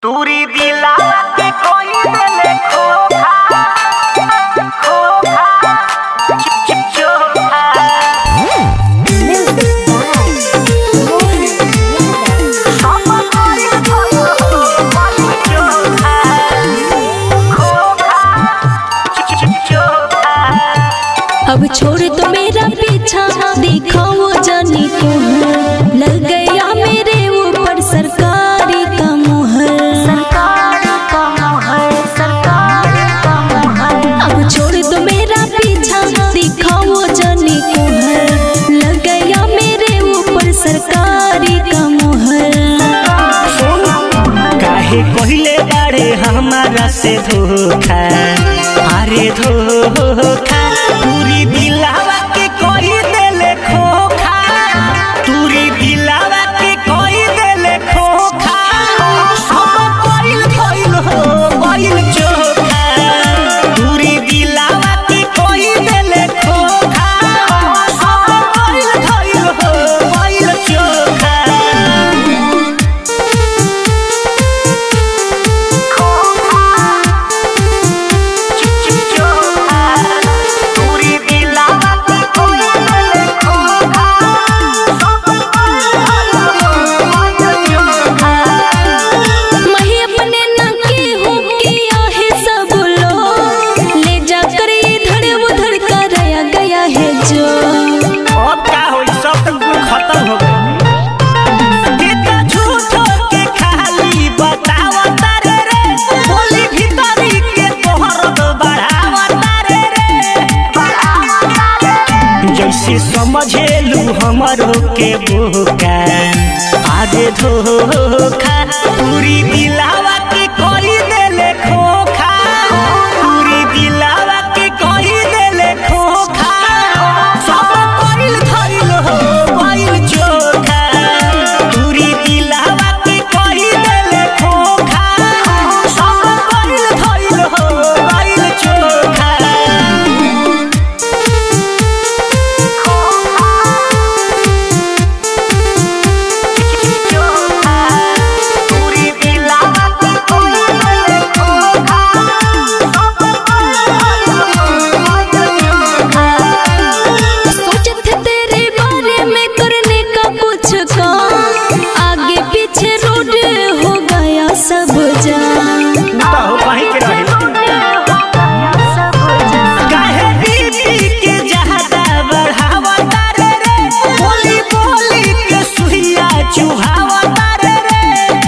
तूरी दिला के कोई देले खोखा खोखा चिप चिप चोखा सब कोई कोई चोखा खोखा चिप चिप चोखा अब छोड़ तो मेरा पीछा देखो वो जानी तुहर लग गया मेरे ऊपर सरकारी का मुहर सरकार का मोहर सरकार का मोहर अब छोड़ तो मेरा पीछा देखो वो जानी तुहर लग गया मेरे ऊपर सरकारी का मुहर काहे कहले बाड़े हमारा से धोखा अरे धोखा पूरी दिलावा के कोई देले खोखा पूरी दिलावा के कोई देले खोखा सब कोइल कोइल हो कोइल चोखा पूरी दिलावा के कोई देले खोखा सब कोइल कोइल हो कोइल चोखा चिप चिप चोखा तूरी दिला के कोई देले खोखा सब कोई चोखा मैं अपने नके हूँ किया है सब लोग ले जाकर इधर उधर कराया गया है जो अब का होई सब तक कुल खत्म हो गई कितना झूठो के खाली बतावा तारे रे बोली भीतरी के तोहर तो बढ़ावा तारे रे जैसे समझेलू हमरो के बोका आगे धोखा पूरी दिलावा के कोई देले खोखा पूरी दिलावा के कोई देले खोखा सब कोइल धइल हो कोइल चोखा पूरी दिलावा के कोई देले खोखा सब कोइल धइल हो कोइल चोखा तूरी दिला के कोई देले खोखा सब सोचे थे तेरे बारे में करने का कुछ काम आगे पीछे रोड हो गया सब जान हो कहीं के रहे काहे बीबी के ज्यादा बढ़ावा तारे रे बोली बोली के सुइया चुहावा तारे रे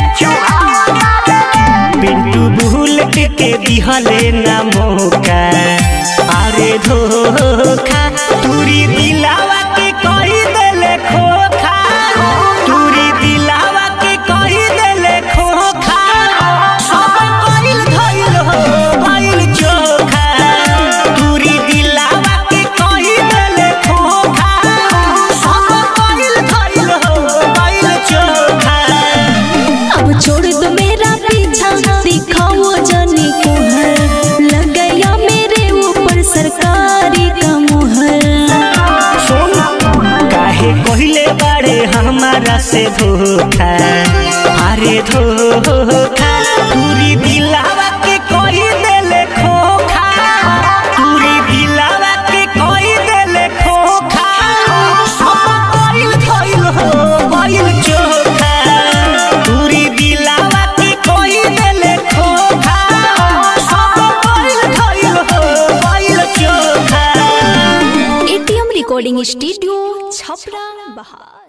पिंटू बुलेट के दिहले ना मौका अरे धोखा तूरी दिलावा के कोई देले खोखा तूरी दिलावा के कोई देले खोखा सब कोइल धइल हो कोइल चोखा तूरी दिलावा के कोई देले खोखा सब कोइल धइल हो कोइल चोखा अब छोड़ दो मेरा पीछा दिखाओ जाने को हर लग गया मेरे ऊपर सरकारी का मुहर सुन काहे कहले बाड़े हमारा से धोखा अरे धोखा पूरी दिलावा के कोई देले खोखा पूरी दिलावा के कोई देले खोखा सब कोइल धइल हो कोइल चोखा पूरी दिलावा के कोई देले खोखा सब कोइल धइल हो कोइल चोखा एटीएम रिकॉर्डिंग स्टूडियो छपरा बहार